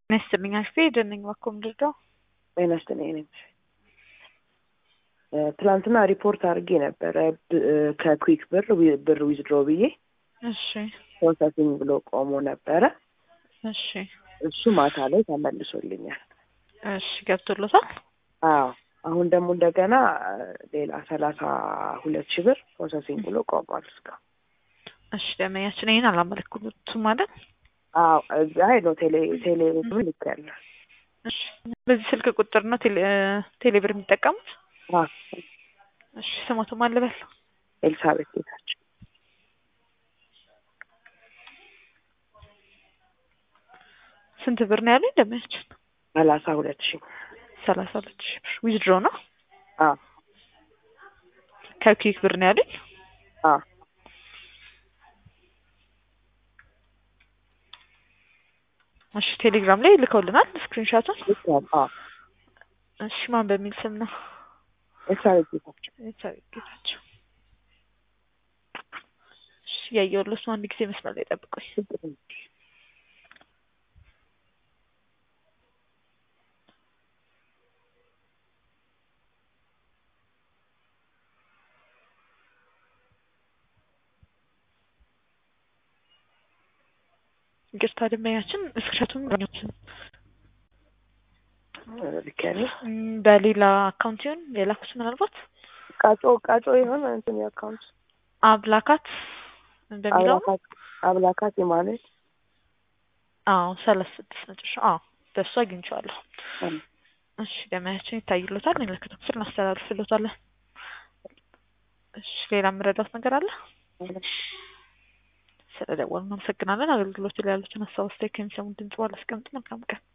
ጤና ይስጥልኝ አክስቴ ደነኝ ባኮ ምድርዳው ጤና ይስጥልኝ እኔም ትላንትና ሪፖርት አድርጌ ነበረ ከኩዊክ ብር ብር ዊዝድሮ ብዬ እሺ ፕሮሰሲንግ ብሎ ቆሞ ነበረ። እሺ እሱ ማታ ላይ ተመልሶልኛል። እሺ ገብቶሎታል። አዎ አሁን ደግሞ እንደገና ሌላ ሰላሳ ሁለት ሺህ ብር ፕሮሰሲንግ ብሎ ቆሟል እስካሁን። እሺ ደመኛችን ይህን አላመለክቱም ማለት አዎ አይ ነው ቴሌ ቴሌ ብር ልክ ያለ እሺ በዚህ ስልክ ቁጥር ነው ቴሌ ቴሌ ብር የሚጠቀሙት? እሺ ስሞቱ ማን ልበል? ኤልሳቤት ጌታቸው ስንት ብር ነው ያለኝ ደመኛችን? ሰላሳ ሁለት ሺህ ሰላሳ ሁለት ሺህ ብር ዊዝድሮ ነው። አዎ ከኩዊክ ብር ነው ያለኝ። አዎ እሺ ቴሌግራም ላይ ልከውልናል ስክሪንሾቱን። ልክ ያለ አዎ እሺ ማን በሚል ስም ነው? ኤልሳቤት ጌታቸው ኤልሳቤት ጌታቸው። እሺ ያየሁልዎት ነው። አንድ ጊዜ መስመር ላይ ጠብቁኝ። ይቅርታ ደንበኛችን እስክሪንሾቱን አላገኘሁትም። ልክ ያለ እም፣ በሌላ አካውንት ይሆን የላኩት ምናልባት ቃጮ ቃጮ የሆነ እንትን የአካውንት አብላካት በሚለው ነው? አብላካት አብላካት የማለት አዎ ሰላሳ ስድስት መጨረሻ አዎ በእሱ አግኝቼዋለሁ። እም። እሺ ደመያችን ይታይሎታል። የሚመለከተው ክፍል እናስተላልፍሎታለን። እሺ ሌላ የምረዳት ነገር አለ? ስለደወሉ እናመሰግናለን። አገልግሎት ላይ ያሉትን ሀሳብ አስተያየት ከሚሰሙን ድምጽ ባለ አስቀምጥ። መልካም ቀን